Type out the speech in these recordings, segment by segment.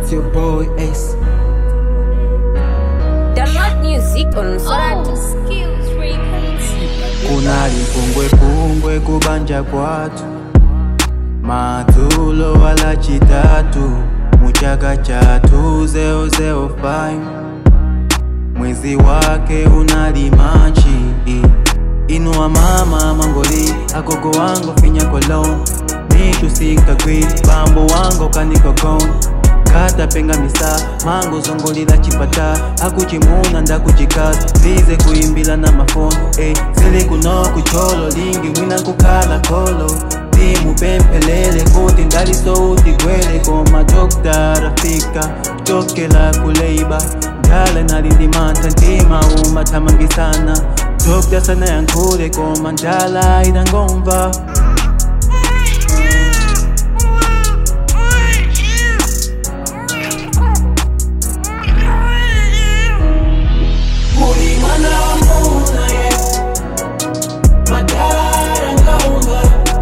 It's your boy Ace. Download music on Solar Oh, skills records. kunali pungwepungwe kubanja kwatu madzulo wala chitatu muchaka chatu 005 mwezi wake unali machi inuwa mama mangoli agogo wangu finya kolon nitusingagwi bambo wangu kanikogon katapenga misa mango zongolila chipata akuchimuna ndakuchikaza zize kuimbila na mafoni eh, zili kuno kucholo lingi wina kukala kolo timupempelele kuti ndalisouti gwele koma dokta fika tokela kuleiba ndala nalindimanta ntima umathamangisana dokta sana yankhule koma ndala idangomva Uli mwana wa muna ye Madara ngaumba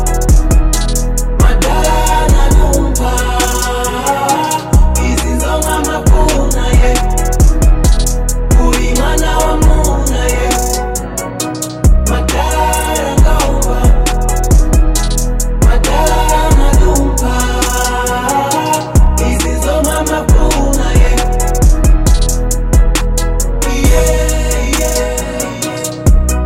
Madara na numpa Izi zonga mapuna ye Uli mwana wa muna ye Madara ngaumba Madara na numpa Izi zonga mapuna ye Yeah, yeah,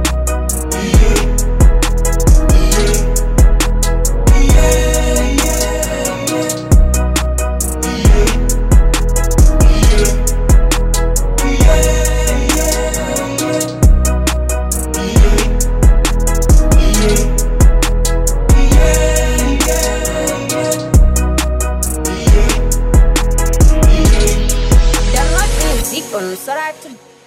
Download music on Solar